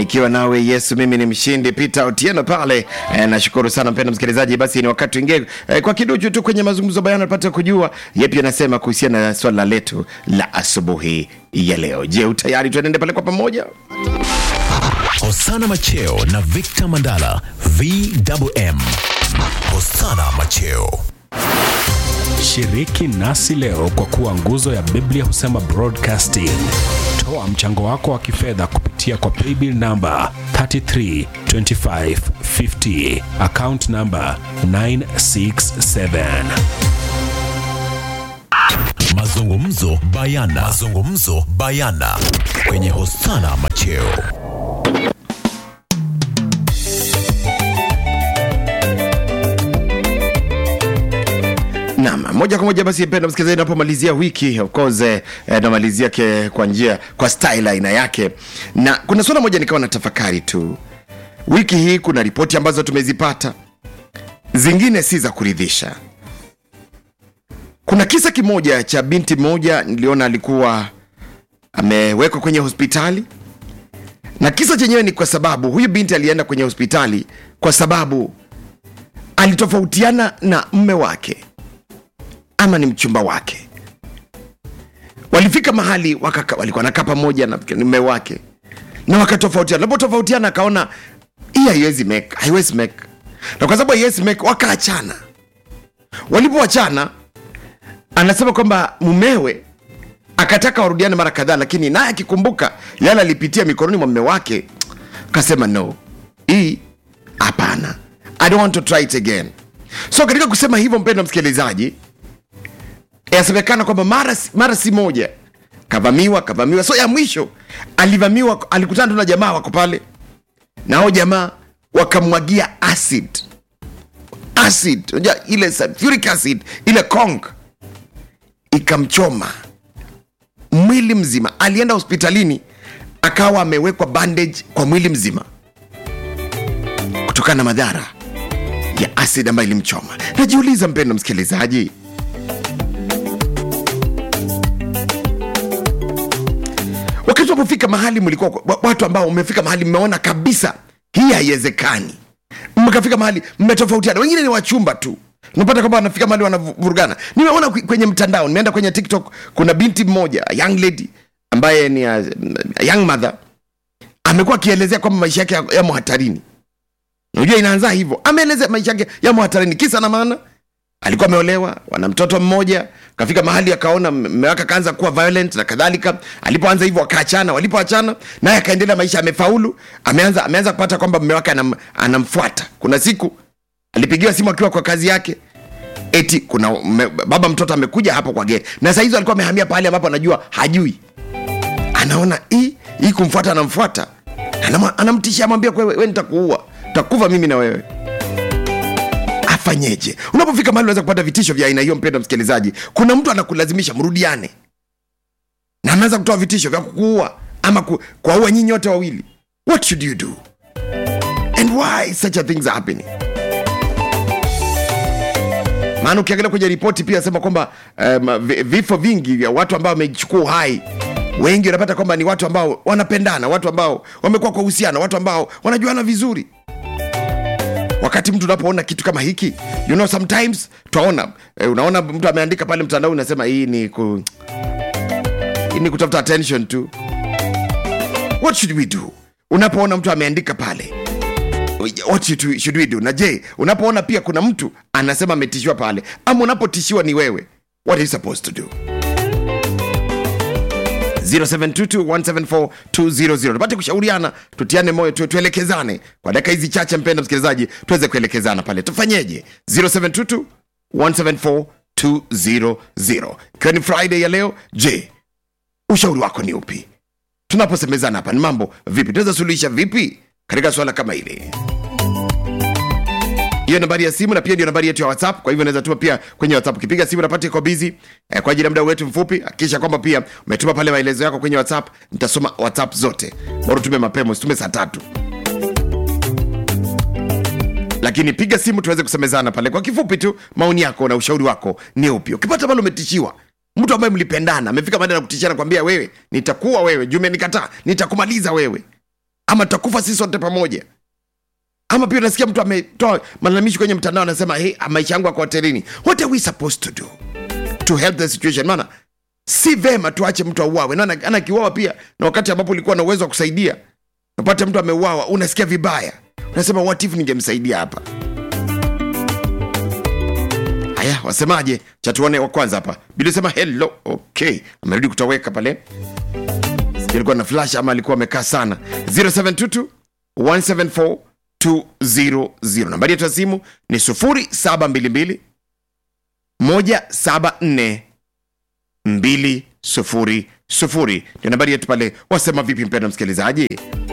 nikiwa nawe Yesu mimi ni mshindi. Peter Otieno pale e, nashukuru sana mpendwa msikilizaji. Basi ni wakati tuingie e, kwa kiduchu tu kwenye mazungumzo bayana, tupate kujua yepi anasema kuhusiana na swala letu la asubuhi ya leo. Je, utayari? Tuenende pale kwa pamoja. Hosana Macheo na Victor Mandala VMM. Hosana Macheo. Shiriki nasi leo kwa kuwa nguzo ya Biblia husema broadcasting. Toa mchango wako wa kifedha kupitia kwa paybill namba 332550 account namba 967. Mazungumzo bayana. Mazungumzo bayana kwenye Hosana Macheo. Naam, moja kwa moja basi mpendwa msikilizaji, napomalizia wiki of course eh, namalizia ke kwa njia kwa style aina yake, na kuna swala moja nikawa na tafakari tu. Wiki hii kuna ripoti ambazo tumezipata, zingine si za kuridhisha. Kuna kisa kimoja cha binti moja niliona alikuwa amewekwa kwenye hospitali, na kisa chenyewe ni kwa sababu huyu binti alienda kwenye hospitali kwa sababu alitofautiana na mme wake ama ni mchumba wake. Walifika mahali wakaka, walikuwa nakaa pamoja na mme wake na wakatofautiana. Napotofautiana akaona hii haiwezi make, haiwezi make, na kwa sababu haiwezi make wakaachana. Walipoachana, anasema kwamba mumewe akataka warudiane mara kadhaa, lakini naye akikumbuka yale alipitia mikononi mwa mme wake, akasema no, hii hapana, I don't want to try it again. So katika kusema hivyo, mpendwa msikilizaji, yasemekana kwamba mara, mara si moja kavamiwa kavamiwa. So ya mwisho alivamiwa, alikutana tu na jamaa wako pale, na hao jamaa wakamwagia acid acid, unajua ile sulfuric acid ile kong ikamchoma mwili mzima. Alienda hospitalini akawa amewekwa bandage kwa mwili mzima kutokana na madhara ya acid ambayo ilimchoma. Najiuliza mpendo msikilizaji, wakati unapofika mahali mlikuwa wa- watu ambao umefika mahali mmeona kabisa hii haiwezekani, mkafika mahali mmetofautiana, wengine ni wachumba tu unapata kwamba wanafika mahali wanavurugana. Nimeona kwe- kwenye mtandao, nimeenda kwenye TikTok, kuna binti mmoja a young lady ambaye ni a, a young mother amekuwa akielezea kwamba maisha yake yako- yamo hatarini. Unajua inaanza hivyo, ameelezea maisha yake yamo hatarini, kisa na maana alikuwa ameolewa, wana mtoto mmoja, kafika mahali akaona mme wake akaanza kuwa violent na kadhalika. Alipoanza hivyo wakaachana, walipoachana naye akaendelea maisha, amefaulu, ameanza ameanza kupata kwamba mme wake anam, anamfuata. Kuna siku alipigiwa simu akiwa kwa kazi yake eti kuna me, baba mtoto amekuja hapo kwa geti, na saa hizo alikuwa amehamia pahali ambapo anajua hajui, anaona hii hii kumfuata, anamfuata Anama- anamtishia, amwambia wewe, wewe nitakuua, takufa mimi na wewe afanyeje? Unapofika mahali unaweza kupata vitisho vya aina hiyo, mpendwa msikilizaji. Kuna mtu anakulazimisha mrudiane, na anaanza kutoa vitisho vya kukuua ama ku, kuwaua nyinyi wote wawili. What should you do and why such a things are happening? Maana ukiangalia kwenye ripoti pia sema kwamba um, vi- vifo vingi vya watu ambao wamechukua uhai wengi unapata kwamba ni watu ambao wanapendana, watu ambao wamekuwa kwa uhusiano, watu ambao wanajuana vizuri wakati mtu unapoona kitu kama hiki you know sometimes twaona eh, unaona mtu ameandika pale mtandao unasema hii ni ku, hii ni kutafuta attention tu what should we do unapoona mtu ameandika pale what should we, should we do na je unapoona pia kuna mtu anasema ametishiwa pale ama unapotishiwa ni wewe what are you supposed to do 0722174200 tupate kushauriana tutiane moyo tu, tuelekezane kwa dakika hizi chache mpenda msikilizaji tuweze kuelekezana pale tufanyeje 0722174200 ikiwa ni friday ya leo je ushauri wako ni upi tunaposemezana hapa ni mambo vipi tunaweza suluhisha vipi katika swala kama hili hiyo nambari ya simu na pia ndio nambari yetu ya whatsapp kwa hivyo unaweza tuma pia kwenye whatsapp ukipiga simu napata iko busy eh, kwa ajili ya muda wetu mfupi hakikisha kwamba pia umetuma pale maelezo yako kwenye whatsapp nitasoma whatsapp zote bora tume mapema usitume saa tatu lakini piga simu tuweze kusemezana pale kwa kifupi tu maoni yako na ushauri wako ni upi ukipata pale umetishiwa mtu ambaye mlipendana amefika baada ya kutishana kwambia wewe nitakuwa wewe juu umenikataa nitakumaliza wewe ama tutakufa sisi sote pamoja ama pia unasikia mtu ametoa malalamishi kwenye mtandao anasema hey, maisha yangu ako hotelini what are we supposed to do to help the situation maana si vema tuache mtu auawe na ana akiuawa pia na wakati ambapo ulikuwa na uwezo wa kusaidia napata mtu ameuawa unasikia vibaya unasema what if ningemsaidia hapa haya wasemaje chatuone wa kwanza hapa bili sema hello okay amerudi kutoweka pale Sijui alikuwa na flash ama alikuwa amekaa sana 0722 174 200 nambari yetu ya simu ni 0722 174 200 ndio nambari yetu pale wasema vipi mpenda msikilizaji